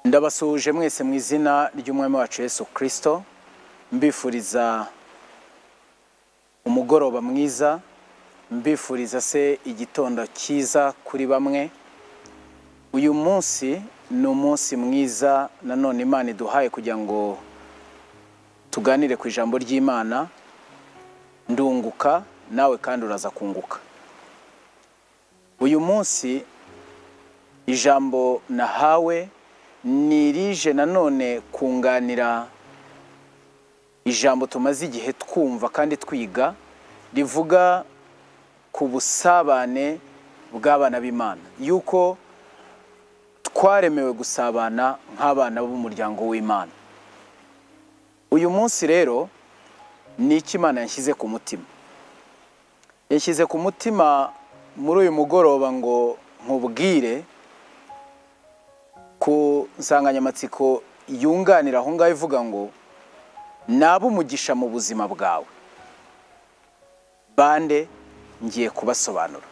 ndabasuhuje mwese mu izina ry'umwami wacu Yesu kirisito mbifuriza umugoroba mwiza mbifuriza se igitondo cyiza kuri bamwe uyu munsi ni umunsi mwiza nanone imana iduhaye kugira ngo tuganire ku ijambo ry'imana ndunguka nawe kandi uraza kunguka uyu munsi ijambo nahawe ni rije nanone kunganira ijambo tumaze igihe twumva kandi twiga rivuga ku busabane bw'abana b'imana yuko twaremewe gusabana nk'abana b'umuryango w'imana uyu munsi rero ni iki imana yashyize ku mutima yashyize ku mutima muri uyu mugoroba ngo nkubwire ku nsanganyamatsiko yunganira aho ngaho ivuga ngo naba umugisha mu buzima bwawe bande ngiye kubasobanura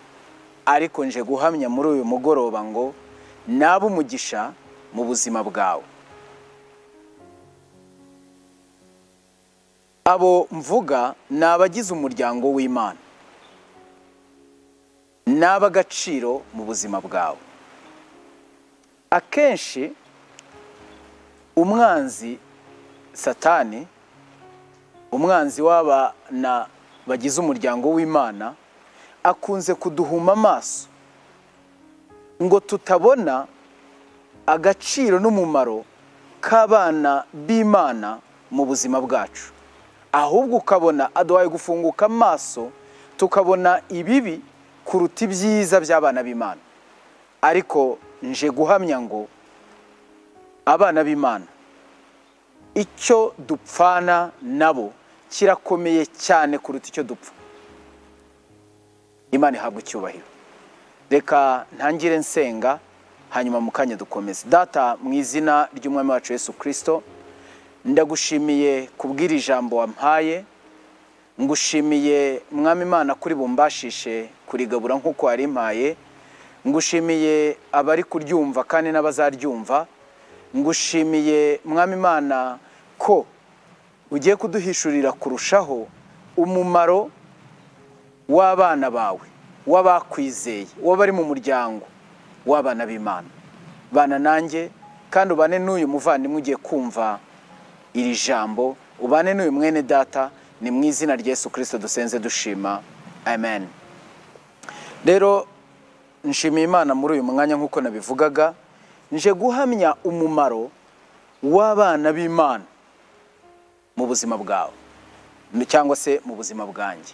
ariko nje guhamya muri uyu mugoroba ngo naba umugisha mu buzima bwawe abo mvuga ni abagize umuryango w'imana ni ab'agaciro mu buzima bwawe akenshi umwanzi satani umwanzi w'abana bagize umuryango w'imana akunze kuduhuma amaso ngo tutabona agaciro n'umumaro k'abana b'imana mu buzima bwacu ahubwo ukabona aduhaye gufunguka amaso tukabona ibibi kuruta ibyiza by'abana b'imana ariko nje guhamya ngo abana b'imana icyo dupfana nabo kirakomeye cyane kuruta icyo dupfa imana ihabwa icyubahiro reka ntangire nsenga hanyuma mu kanya dukomeze data mu izina ry'umwami wacu Yesu kirisito ndagushimiye kubwira ijambo wampaye ngushimiye mwami imana kuri bumbashishe kurigabura nk'uko wari impaye ngushimiye abari kuryumva kandi n'abazaryumva ngushimiye mwami imana ko ugiye kuduhishurira kurushaho umumaro w'abana bawe w'abakwizeye w'abari mu muryango w'abana b'imana bana nanjye kandi ubane n'uyu muvandimwe ugiye kumva iri jambo ubane n'uyu mwene data ni mu izina rya Yesu kirisito dusenze dushima amen rero nshimiye imana muri uyu mwanya nk'uko nabivugaga nje guhamya umumaro w'abana b'imana mu buzima bwawe cyangwa se mu buzima bwanjye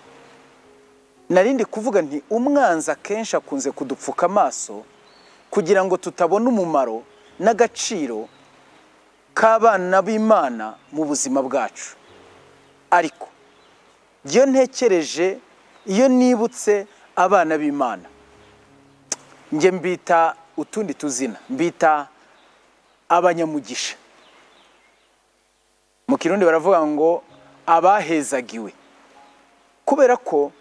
narindi kuvuga nti umwanzi akenshi akunze kudupfuka amaso kugira ngo tutabona umumaro n'agaciro k'abana b'imana mu buzima bwacu ariko iyo ntekereje iyo nibutse abana b'imana njye mbita utundi tuzina mbita abanyamugisha mu kirundi baravuga ngo abahezagiwe kubera ko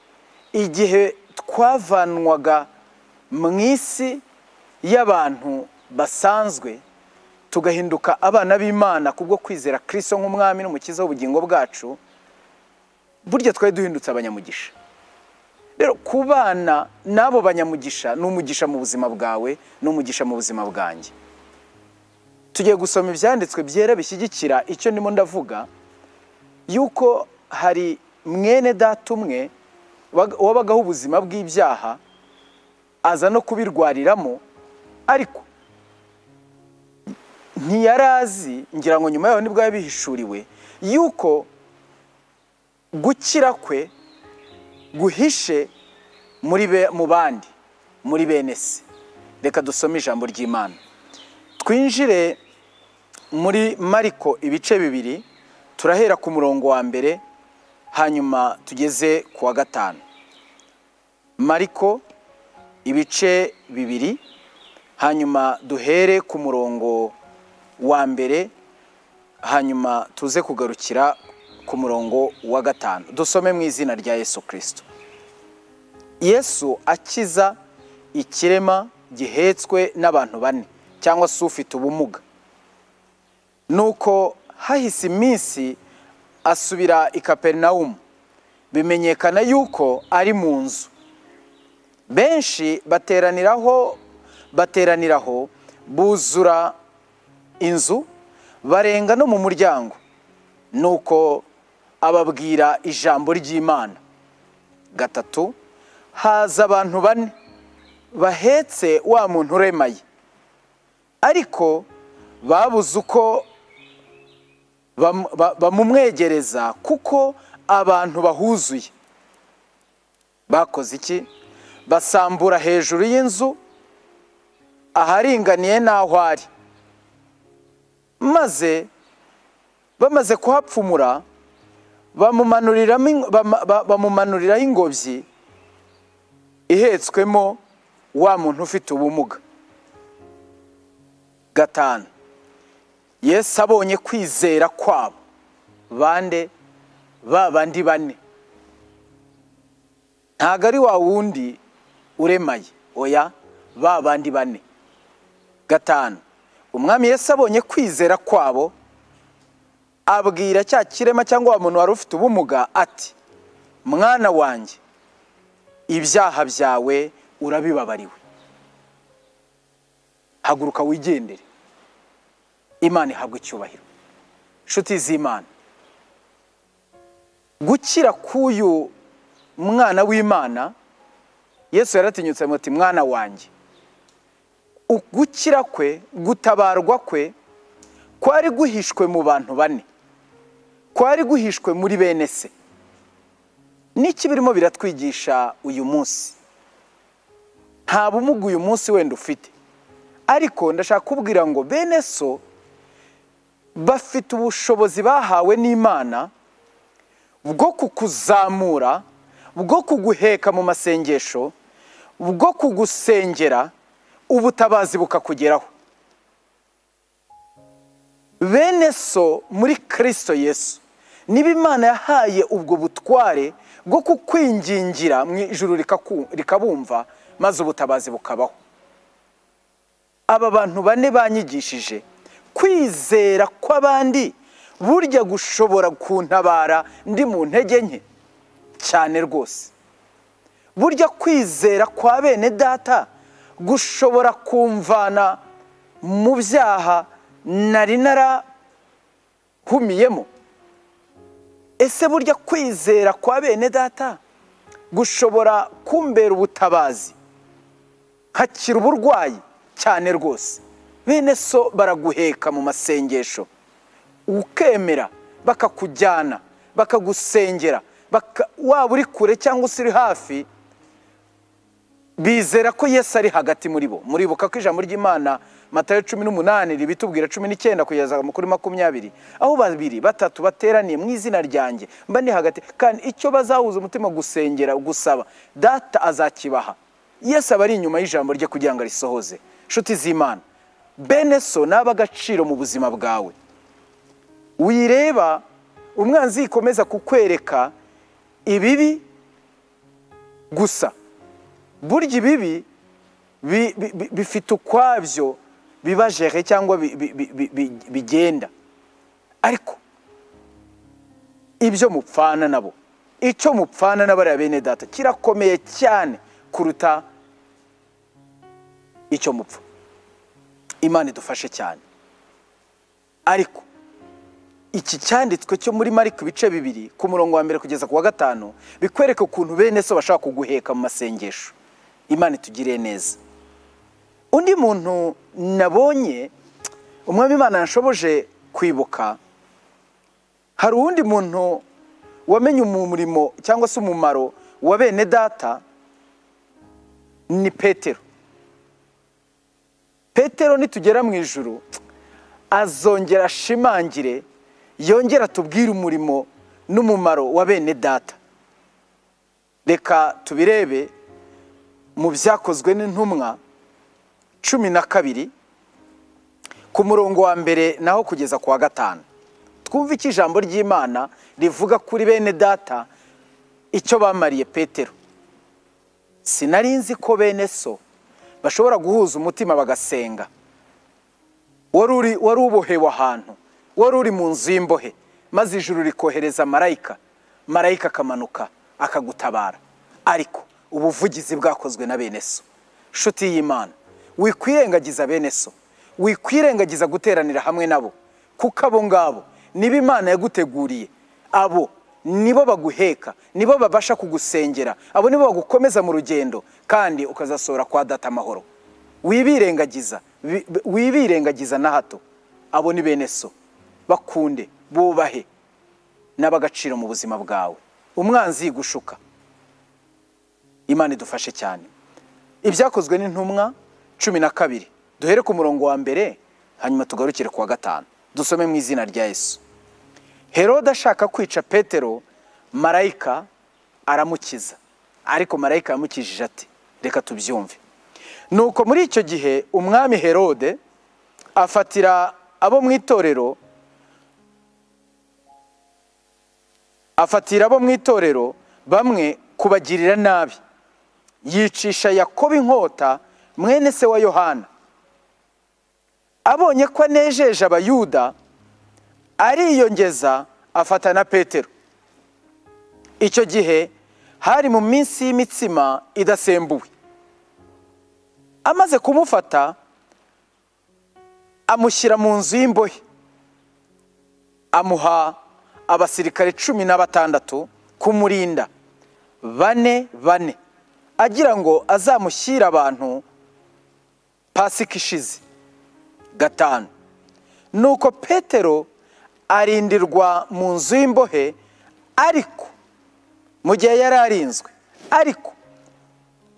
igihe twavanwaga mu isi y'abantu basanzwe tugahinduka abana b'imana kubwo kwizera kirisito nk'umwami n'umukiza w'ubugingo bwacu burya twari duhindutse abanyamugisha rero ku bana n'abo banyamugisha ni umugisha mu buzima bwawe ni umugisha mu buzima bwanjye tugiye gusoma ibyanditswe byera bishyigikira icyo ndimo ndavuga yuko hari mwene data umwe wabagaho ubuzima bw'ibyaha aza no kubirwariramo ariko ntiyari azi ngira ngo nyuma yaho nibwo yabihishuriwe yuko gukira kwe guhishe mu bandi muri bene se reka dusome ijambo ry'imana twinjire muri mariko ibice bibiri turahera ku murongo wa mbere hanyuma tugeze ku wa gatanu mariko ibice bibiri hanyuma duhere ku murongo wa mbere hanyuma tuze kugarukira ku murongo wa gatanu dusome mu izina rya yesu kirisito yesu akiza ikirema gihetswe n'abantu bane cyangwa se ufite ubumuga nuko hahise iminsi asubira i kaperinawumu bimenyekana yuko ari mu nzu benshi bateraniraho bateraniraho buzura inzu barenga no mu muryango nuko ababwira ijambo ry'imana gatatu haza abantu bane bahetse wa muntu uremaye ariko babuze uko bam- ba- bamumwegereza kuko abantu bahuzuye bakoze iki basambura hejuru y'inzu aharinganiye n'aho ari maze bamaze kuhapfumura bamumanuriramo ing- bama- ba- bamumanuriraho ingobyi ihetswemo wa muntu ufite ubumuga gatanu yesu abonye kwizera kwabo bande ba bandi bane ntabwo ari wa wundi uremaye oya ba bandi bane gatanu umwami yesu abonye kwizera kwabo abwira cya kirema cyangwa wa muntu wari ufite ubumuga ati mwana wanjye ibyaha byawe urabibabariwe haguruka wigendere imana ihabwa icyubahiro inshuti z'imana gukira k'uyu mwana w'imana yesu yaratinyutse muti mwana wanjye U- gukira kwe gutabarwa kwe kwari guhishwe mu bantu bane kwari guhishwe muri bene se n'iki birimo biratwigisha uyu munsi nta bumuga uyu munsi wenda ufite ariko ndashaka kubwira ngo bene so bafite ubushobozi bahawe n'imana bwo kukuzamura bwo kuguheka mu masengesho bwo kugusengera ubutabazi bukakugeraho bene so muri kirisito yesu niba imana yahaye ubwo butware bwo kukwingingira mu ijuru rikaku- rikabumva maze ubutabazi bukabaho aba bantu bane banyigishije kwizera kw'abandi burya gushobora kuntabara ndi mu ntege nke cyane rwose burya kwizera kwa bene data gushobora kumvana mu byaha nari narahumiyemo ese burya kwizera kwa bene data gushobora kumbera ubutabazi nkakira uburwayi cyane rwose bene so baraguheka mu masengesho ukemera bakakujyana bakagusengera baka- waba uri kure cyangwa se uri hafi bizera ko yesu ari hagati muri bo muribuka ko ijambo ry'imana matayo cumi n'umunani ribitubwira cumi n'icyenda kugeza kuri makumyabiri aho babiri batatu bateraniye mu izina ryanjye mba ndi hagati kandi icyo bazahuza umutima gusengera gusaba data azakibaha yesu aba ari inyuma y'ijambo rye kugira ngo arisohoze inshuti z'imana bene so ni ab'agaciro mu buzima bwawe wireba umwanzi yikomeza kukwereka ibibi gusa burya ibibi bi- bi- bi- bifite ukwabyo biba jere cyangwa bi- bi- bi- bi- bi- bigenda ariko ibyo mupfana nabo icyo mupfana n'abariya bene data kirakomeye cyane kuruta icyo mupfa imana idufashe cyane ariko iki cyanditswe cyo muri mariko ibice bibiri ku murongo wa mbere kugeza ku wa gatanu bikwereka ukuntu bene so bashaka kuguheka mu masengesho imana itugiriye neza undi muntu nabonye umwami imana yashoboje kwibuka hari uwundi muntu wamenye umurimo cyangwa se umumaro wa bene data ni petero petero nitugera mu ijuru azongera ashimangire yongera atubwire umurimo n'umumaro wa bene data reka tubirebe mu byakozwe n'intumwa cumi na kabiri ku murongo wa mbere naho kugeza ku wa gatanu twumve icyo ijambo ry'imana rivuga kuri bene data icyo bamariye petero sinari nzi ko bene so bashobora guhuza umutima bagasenga wari uri- wari ubohewe ahantu wari uri mu nzu y'imbohe maze ijuru rikohereza marayika marayika akamanuka akagutabara ariko ubuvugizi bwakozwe na bene so nshuti y'imana wikwirengagiza bene so wikwirengagiza guteranira hamwe nabo kuko abo ngabo nibo imana yaguteguriye abo nibo baguheka nibo babasha kugusengera abo nibo bagukomeza mu rugendo kandi ukazasohora kwa data amahoro wibirengagiza wi- wibirengagiza na hato abo ni bene so bakunde bubahe n'ab'agaciro mu buzima bwawe umwanzi yigushuka imana idufashe cyane ibyakozwe n'intumwa cumi na kabiri duhere ku murongo wa mbere hanyuma tugarukire ku wa gatanu dusome mu izina rya yesu herode ashaka kwica petero marayika aramukiza ariko marayika yamukijije ati reka tubyumve nuko muri icyo gihe umwami herode afatira abo mu itorero afatira abo mu itorero bamwe kubagirira nabi yicisha yakobo inkota mwene se wa yohana abonye ko anejeje abayuda ariyongeza afata na petero icyo gihe hari mu minsi y'imitsima idasembuwe amaze kumufata amushyira mu nzu y'imbohe amuha abasirikare cumi na batandatu kumurinda bane bane agira ngo azamushyire abantu pasika ishize gatanu nuko petero arindirwa mu nzu y'imbohe ariko mu gihe yari arinzwe ariko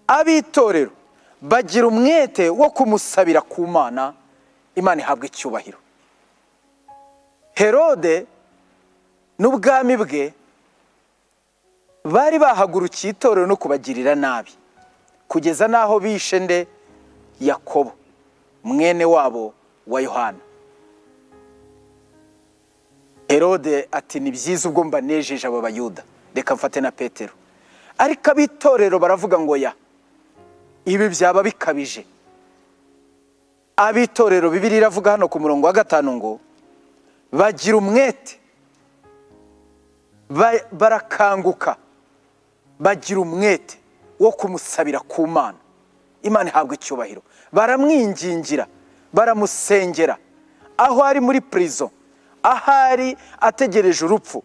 ab'itorero bagira umwete wo kumusabira ku mana imana ihabwa icyubahiro herode n'ubwami bwe bari bahagurukiye itorero no kubagirira nabi kugeza n'aho bishe nde yakobo mwene wabo wa yohana herode ati ni byiza ubwo mbanejeje abo bayuda reka mfate na petero ariko ab'itorero baravuga ngo ya ibi byaba bikabije ab'itorero bibiri iravuga hano ku murongo wa gatanu ngo bagira umwete ba- barakanguka bagira umwete wo kumusabira ku mana imana ihabwa icyubahiro baramwingingira baramusengera aho ari muri prison aho ari ategereje urupfu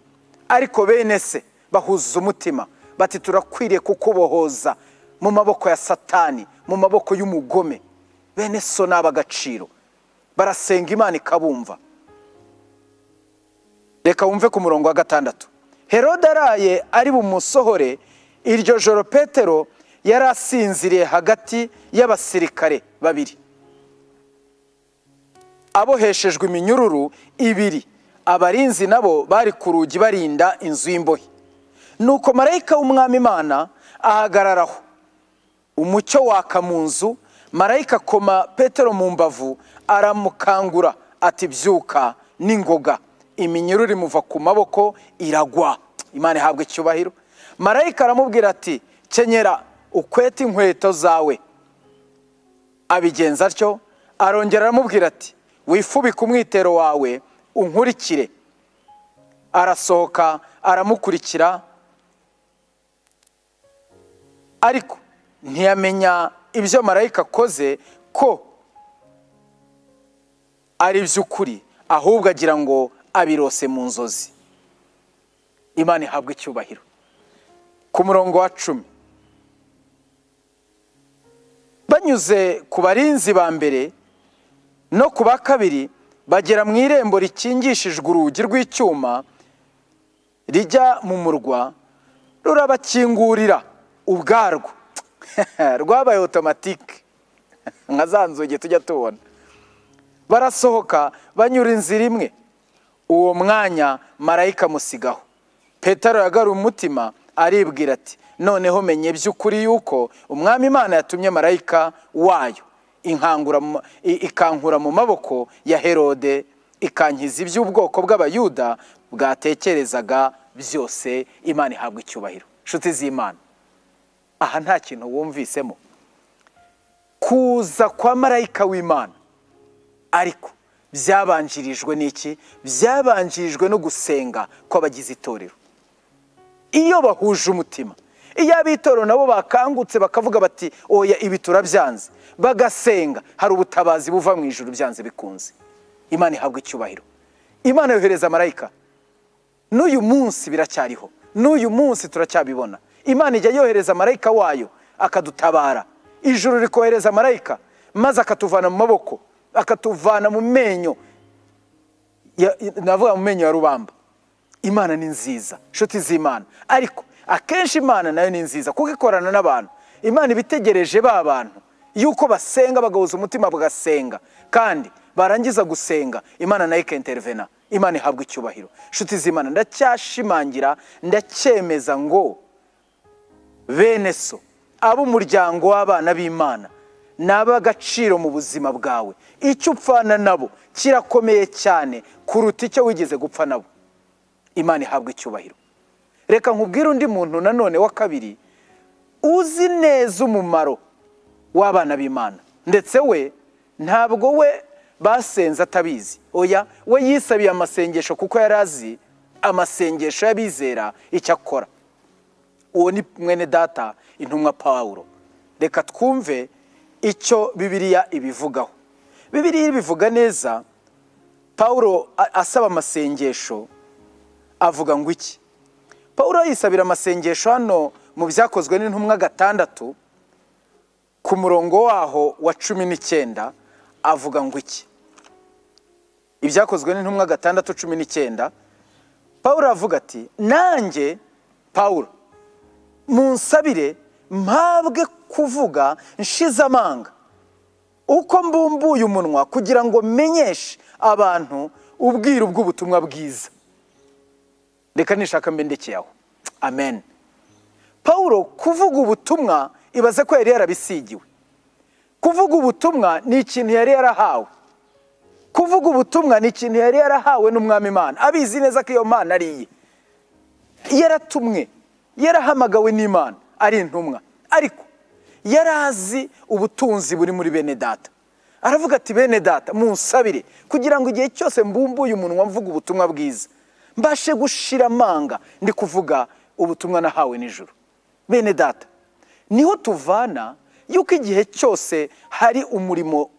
ariko bene se bahuza umutima bati turakwiriye kukubohoza mu maboko ya satani mu maboko y'umugome bene so ni ab'agaciro barasenga imana ikabumva reka wumve ku murongo wa gatandatu herode araye ari bumusohore iryo joro petero yari asinziriye hagati y'abasirikare babiri aboheshejwe iminyururu ibiri abarinzi nabo bari ku rugi barinda inzu y'imbohe nuko marayika w'umwami imana ahagararaho umucyo waka mu nzu marayika akoma petero mu mbavu aramukangura ati byuka n'ingoga iminyururu imuva ku maboko iragwa imana ihabwa icyubahiro marayika aramubwira ati kenyera ukwete inkweto zawe abigenza atyo arongera aramubwira ati wifubike umwitero wawe unkurikire arasohoka aramukurikira ariko ntiyamenya ibyo marayika akoze ko ari iby'ukuri ahubwo agira ngo abirose mu nzozi imana ihabwa icyubahiro ku murongo wa cumi banyuze ku barinzi ba mbere no ku ba kabiri bagera mu irembo rikingishijwe urugi rw'icyuma rijya mu murwa rurabakingurira ubwarwo rwabaye otomatike nka za nzugi tujya tubona barasohoka banyura inzira imwe uwo mwanya marayika amusigaho petero yagaruye umutima aribwira ati noneho menye by'ukuri yuko umwami imana yatumye marayika wayo inkangura mu- i- ikankura mu maboko ya herode ikankiza iby'ubwoko bw'abayuda bwatekerezaga byose imana ihabwa icyubahiro nshuti z'imana aha nta kintu wumvisemo kuza kwa marayika w'imana ariko byabanjirijwe n'iki byabanjirijwe no gusenga kw'abagize itorero iyo bahuje umutima iyo ab'itorero nabo bakangutse bakavuga bati oya ibi turabyanze bagasenga hari ubutabazi buva mu ijoro byanze bikunze imana ihabwa icyubahiro imana yohereza marayika n'uyu munsi biracyariho n'uyu munsi turacyabibona imana ijya yohereza marayika wayo akadutabara ijuru rikohereza marayika maze akatuvana mu maboko akatuvana mu menyo ya- navuga mu menyo ya rubamba imana ni nziza inshuti z'imana ariko akenshi imana nayo ni nziza kuko ikorana n'abantu imana iba itegereje ba bantu yuko basenga bagahuza umutima bagasenga kandi barangiza gusenga imana nayo ikenterevena imana ihabwa icyubahiro inshuti z'imana ndacyashimangira ndacyemeza ngo bene so ab'umuryango w'abana b'imana ni ab'agaciro mu buzima bwawe icyo upfana nabo kirakomeye cyane kuruta icyo wigeze gupfa nabo imana ihabwa icyubahiro reka nkubwire undi muntu nanone wa kabiri uzi neza umumaro w'abana b'imana ndetse we ntabwo we basenze atabizi oya we yisabiye amasengesho kuko yari azi amasengesho y'abizera icyo akora uwo ni mwene data intumwa pawuro reka twumve icyo bibiliya ibivugaho bibiliya ibivuga neza pawuro a- asaba amasengesho avuga ngo iki pawuro yisabira amasengesho hano mu byakozwe n'intumwa gatandatu ku murongo waho wa cumi n'icyenda avuga ngo iki ibyakozwe n'intumwa gatandatu cumi n'icyenda pawuro avuga ati nanjye pawuro munsabire mpabwe kuvuga nshize amanga uko mbumbuye umunwa kugira ngo menyeshe abantu ubwiru bw'ubutumwa bwiza reka nishaka mbendekeye aho amen pawulo kuvuga ubutumwa ibaze ko yari yarabisigiwe kuvuga ubutumwa ni ikintu yari yarahawe kuvuga ubutumwa ni ikintu yari yarahawe n'umwami imana abizi neza ko iyo mana ari iye yaratumwe yarahamagawe n'imana ari intumwa ariko yari azi ubutunzi buri muri bene data aravuga ati bene data munsabire kugira ngo igihe cyose mbumbuye umunwa mvuga ubutumwa bwiza mbashe gushira amanga ndi kuvuga ubutumwa nahawe nijoro bene data niho tuvana yuko igihe cyose hari umurimo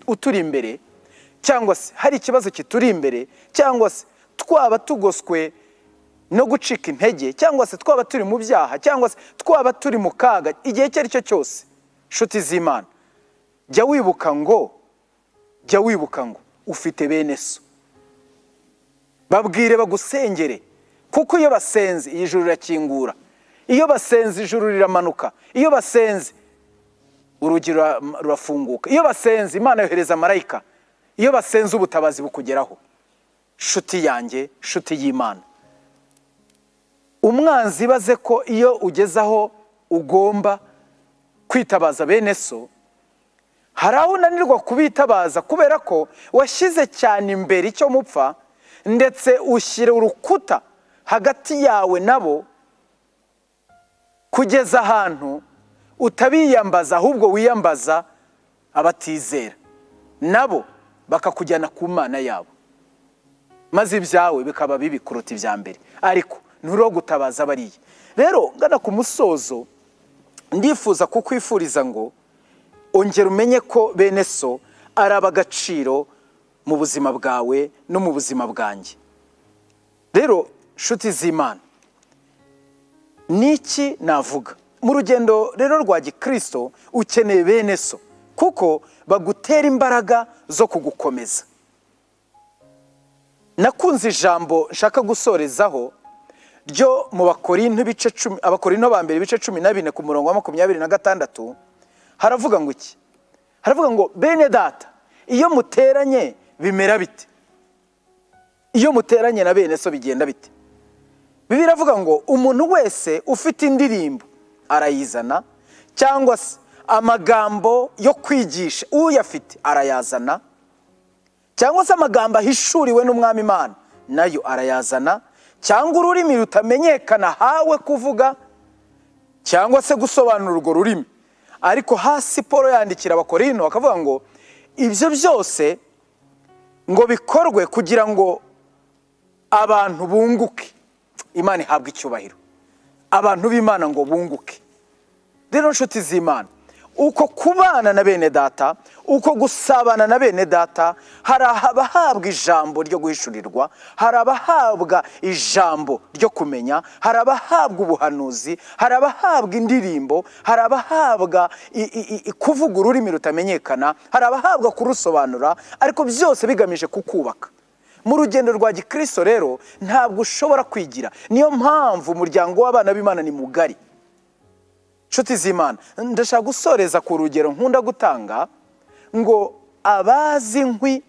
uturi imbere cyangwa se hari ikibazo kituri imbere cyangwa se twaba tugoswe no gucika intege cyangwa se twaba turi mu byaha cyangwa se twaba turi mu kaga igihe icyo ari cyo cyose inshuti z'imana jya wibuka ngo jya wibuka ngo ufite bene so babwire bagusengere kuko iyo basenze iyi juru rirakingura iyo basenze ijuru riramanuka iyo basenze urugi rura- rurafunguka iyo basenze imana yohereza marayika iyo basenze ubutabazi bukugeraho nshuti yanjye nshuti y'imana umwanzi ibaze ko iyo ugeze aho ugomba kwitabaza bene so hari aho unanirwa kubitabaza kubera ko washyize cyane imbere icyo mupfa ndetse ushyira urukuta hagati yawe nabo kugeza ahantu utabiyambaza ahubwo wiyambaza abatizera nabo bakakujyana ku mana yabo maze ibyawe bikaba bibi kuruta ibya mbere ariko nturiho gutabaza bariya rero ngana ku musozo ndifuza kukwifuriza ngo ongera umenye ko bene so ari ab'agaciro mu buzima bwawe no mu buzima bwanjye rero nshuti z'imana niki navuga mu rugendo rero rwa gikristo ukeneye bene so kuko bagutera imbaraga zo kugukomeza nakunze ijambo nshaka gusorezaho ryo mu bakorinto ibice cumi abakorinto ba mbere ibice cumi na bine ku murongo wa makumyabiri na gatandatu haravuga ngo iki haravuga ngo bene data iyo muteranye bimera bite iyo muteranye na bene so bigenda bite bibiliya iravuga ngo umuntu wese ufite indirimbo arayizana cyangwa se amagambo yo kwigisha uyafite arayazana cyangwa se amagambo ahishuriwe n'umwami imana nayo arayazana cyangwa ururimi rutamenyekana hawe kuvuga cyangwa se gusobanura urwo rurimi ariko hasi paul yandikira abakorino bakavuga ngo ibyo byose ngo bikorwe kugira ngo abantu bunguke imana ihabwe icyubahiro abantu b'imana ngo bunguke rero nshuti z'imana uko kubana na bene data uko gusabana na bene data hari abahabwa ijambo ryo guhishurirwa hari abahabwa ijambo ryo kumenya hari abahabwa ubuhanuzi hari abahabwa indirimbo hari abahabwa i- i- i- kuvuga ururimi rutamenyekana hari abahabwa kurusobanura ariko byose bigamije kukubaka mu rugendo rwa gikristo rero ntabwo ushobora kwigira niyo mpamvu umuryango w'abana b'imana ni mugari inshuti z'imana ndashaka gusoreza ku rugero nkunda gutanga ngo abazi inkwi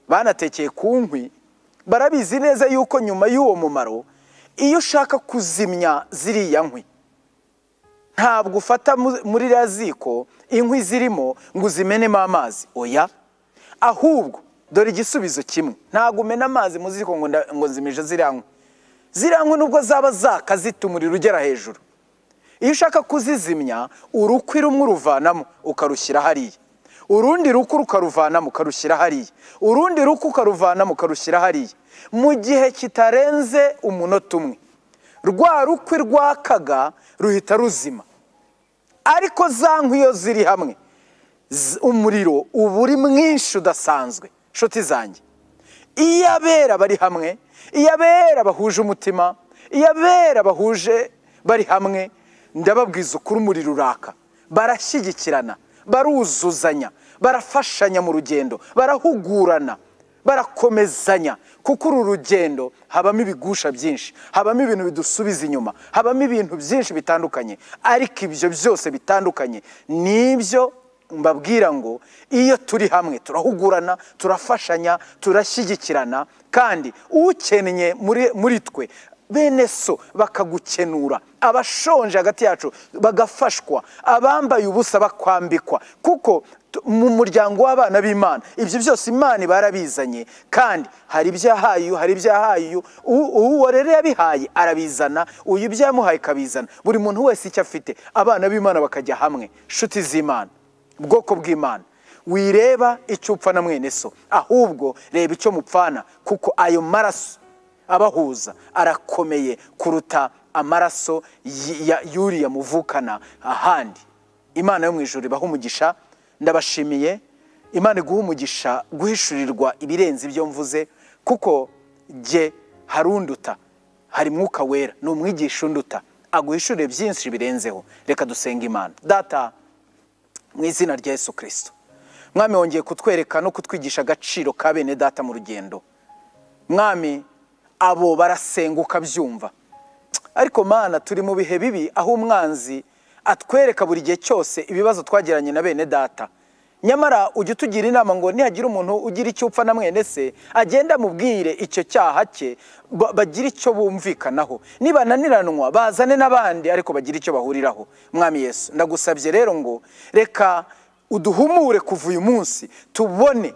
banatekeye ku nkwi barabizi neza yuko nyuma y'uwo mumaro iyo ushaka kuzimya ziriya nkwi ntabwo ufata mu- muri ririya ziko inkwi zirimo ngo uzimenemo amazi oya ahubwo dore igisubizo kimwe ntabwo umena amazi mu ziko ngo nda- ngo nzimije ziriya nkwi ziriya nkwi nubwo zaba zaka zita umuriro ugera hejuru iyo ushaka kuzizimya urukwi rumwe uruvanamo ukarushyira hariya urundi rukwi ukaruvanamo ukarushyira hariya urundi rukwi ukaruvanamo ukarushyira hariya mu gihe kitarenze umunota umwe rwa rukwi rwakaga ruhita ruzima ariko za nkwi iyo ziri hamwe z- umuriro uba uri mwinshi udasanzwe nshuti zanjye iyo abera bari hamwe iyo abera bahuje umutima iyo abera bahuje bari hamwe ndababwiza ukuri umuriro uraka barashyigikirana baruzuzanya barafashanya mu rugendo barahugurana barakomezanya kuko uru rugendo habamo ibigusha byinshi habamo ibintu bidusubiza inyuma habamo ibintu byinshi bitandukanye ariko ibyo byose bitandukanye nibyo mbabwira ngo iyo turi hamwe turahugurana turafashanya turashyigikirana kandi ukennye muri muri twe bene so bakagukenura abashonje hagati yacu bagafashwa abambaye ubusa bakwambikwa kuko tu- mu muryango w'abana b'imana ibyo byose imana barabizanye kandi hari ibyo yahaye uyu hari ibyo yahaye uyu uwo uwo rero yabihaye arabizana uyu ibyo yamuhaye akabizana buri muntu wese icyo afite abana b'imana bakajya hamwe inshuti z'imana ubwoko bw'imana wireba icyo upfa na mwene so ahubwo reba icyo mupfana kuko ayo maraso abahuza arakomeye kuruta amaraso y- ya- y'uriya muvukana ahandi imana yo mu ijoro ibaha umugisha ndabashimiye imana iguha umugisha guhishurirwa ibirenze ibyo mvuze kuko jye harunduta hari mwuka wera ni umwigisha unduta aguhishurire byinshi birenzeho reka dusenga imana data mu izina rya yesu kirisito mwami wongeye kutwereka no kutwigisha agaciro ka bene data mu rugendo mwami abo barasenguka byumva ariko mana turi mu bihe bibi aho umwanzi atwereka buri gihe cyose ibibazo twagiranye na bene data nyamara ujya utugira inama ngo nihagira umuntu ugira icyo upfa na mwene se agenda amubwire icyo cyaha cye ba- bagire icyo bumvikanaho nibananiranwa bazane n'abandi ariko bagire icyo bahuriraho mwami yesu ndagusabye rero ngo reka uduhumure kuva uyu munsi tubone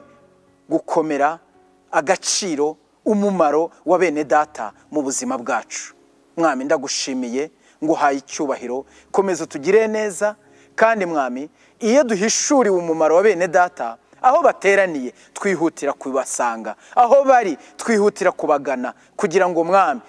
gukomera agaciro umumaro wa bene data mu buzima bwacu mwami ndagushimiye nguhaye icyubahiro komeza utugire neza kandi mwami iyo duhishuriwe umumaro wa bene data aho bateraniye twihutira kubasanga aho bari twihutira kubagana kugira ngo mwami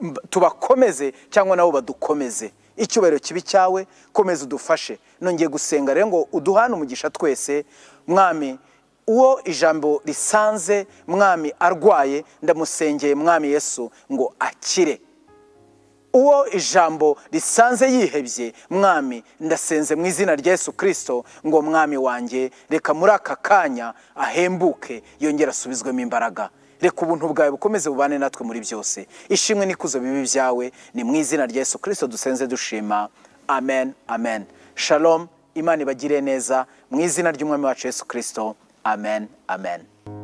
mb- tubakomeze cyangwa nabo badukomeze icyubahiro kibi cyawe komeza udufashe nongeye gusenga rero ngo uduhane umugisha twese mwami uwo ijambo risanze mwami arwaye ndamusengeye mwami yesu ngo akire uwo ijambo risanze yihebye mwami ndasenze mu izina rya yesu kirisito ngo mwami wanjye reka muri aka kanya ahembuke yongere asubizwemo imbaraga reka ubuntu bwawe bukomeze bubane natwe muri byose ishimwe n'ikuzo bibi byawe ni mu izina rya yesu kirisito dusenze dushima amen amen shalom imana ibagire neza mu izina ry'umwami wacu yesu kirisito amen amen